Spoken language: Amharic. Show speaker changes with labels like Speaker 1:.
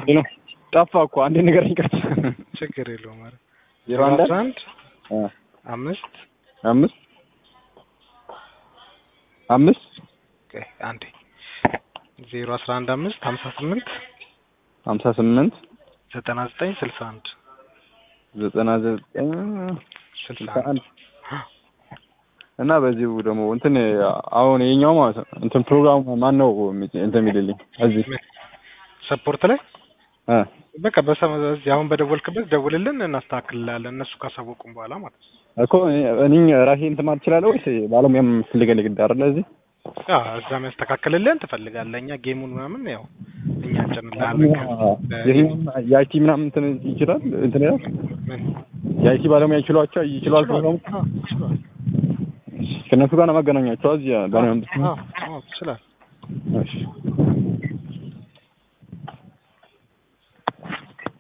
Speaker 1: ሄሎ ጠፋ እኮ አንዴ ንገረኝ ቀርቶ
Speaker 2: ችግር የለውም። ኧረ
Speaker 1: ዜሮ አንድ
Speaker 2: አስራ አንድ
Speaker 1: አ
Speaker 2: አምስት
Speaker 1: አምስት አምስት
Speaker 2: ቆይ አንዴ ዜሮ አስራ አንድ አምስት ሀምሳ ስምንት
Speaker 1: ሀምሳ ስምንት
Speaker 2: ዘጠና ዘጠኝ ስልሳ አንድ
Speaker 1: ዘጠና ዘጠኝ
Speaker 2: ስልሳ
Speaker 1: ስልሳ
Speaker 2: አንድ
Speaker 1: አንድ እና በዚሁ ደግሞ እንትን አሁን የኛው ማለት ነው እንትን ፕሮግራሙ ማን ነው እንትን የሚልልኝ እዚህ
Speaker 2: ሰፖርት ላይ
Speaker 1: እ
Speaker 2: በቃ በሰ- በዚህ አሁን በደወልክበት ደውልልን እናስተካክልላለን እነሱ ካሳወቁም በኋላ ማለት ነው።
Speaker 1: እኮ እኔ ራሴ እንትን ማለት እችላለሁ ወይስ ባለሙያም ፈልገን ግድ አይደለ እዚህ
Speaker 2: አዎ እዛ የሚያስተካክልልን ትፈልጋለህ። እኛ ጌሙን ምናምን ያው እኛ እንጭንልሃለን።
Speaker 1: ይሄኛውም የአይቲ ምናምን እንትን ይችላል እንትን ይላል
Speaker 2: ምን
Speaker 1: የአይቲ ባለሙያ ይችሏቸው ይችላል ፕሮግራሙ
Speaker 2: አዎ፣ ይችላል።
Speaker 1: ከእነሱ ጋር ነው ማገናኛቸው እዚህ ባለሙያ
Speaker 2: አዎ፣ አዎ፣ ይችላል።
Speaker 1: እሺ